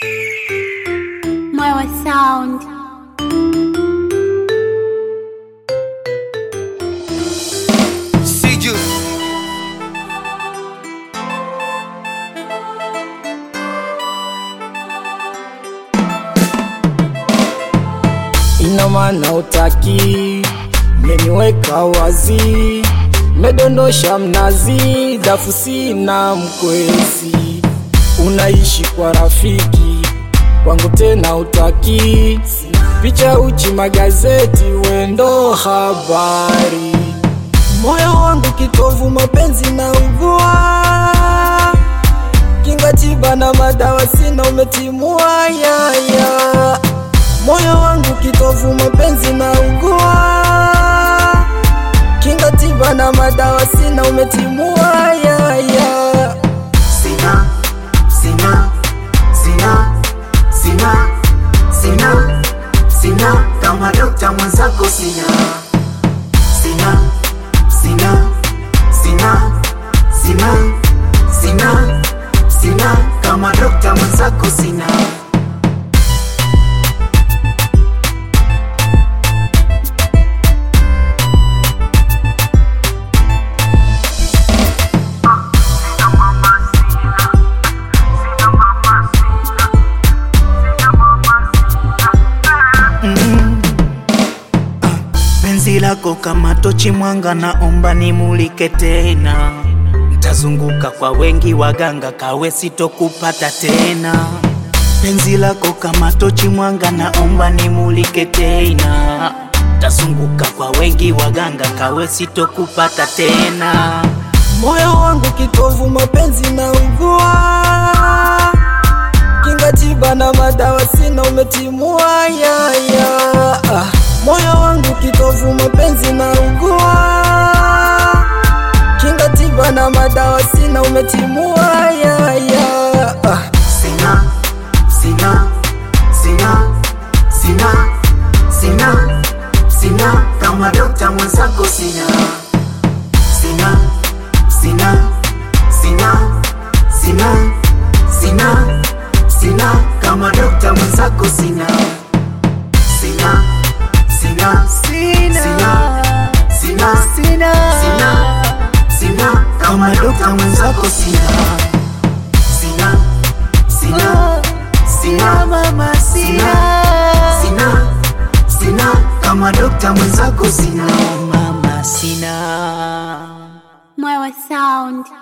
Mwewe Sound. See you. ina maana utaki, meniweka wazi, medondosha mnazi, dafu sina mkwezi, unaishi kwa rafiki kwangu tena utaki, picha uchi magazeti, wendo habari, moyo wangu kitovu, mapenzi na ugua kinga tiba na madawa sina, umetimua yaya moyo wangu kitovu, mapenzi na ugua kinga tiba na madawa sina, umetimua yaya Sina, sina, sina, sina, sina, sina kama dokta mwenzako sina, sina, sina, sina, sina, sina, sina kama dokta mwenzako sina. Penzi lako kama tochi mwanga, naomba nimulike tena. Ntazunguka kwa wengi waganga, kawe sitokupata tena. Penzi lako kama tochi mwanga, naomba nimulike tena. Ntazunguka kwa wengi waganga, kawe sitokupata tena. moyo wangu kitovu, mapenzi na ugua kinga tiba na madawa sina, umetimua yaya ah. moyo wangu kitovu, mapenzi na ugua kinga tiba na madawa sina, umetimua yaya ah. Sina, sina, sina, sina, sina, sina kama dokta mwenzako sina, sina, sina, sina, sina, sina, sina kama dokta mwenzako sina, sina, sina, sina, sina, sina, sina, sina kama dokta mwenzako sina, sina, sina, sina mama sina, sina, sina kama dokta mwenzako sina, mama sina. Mwewe Sound.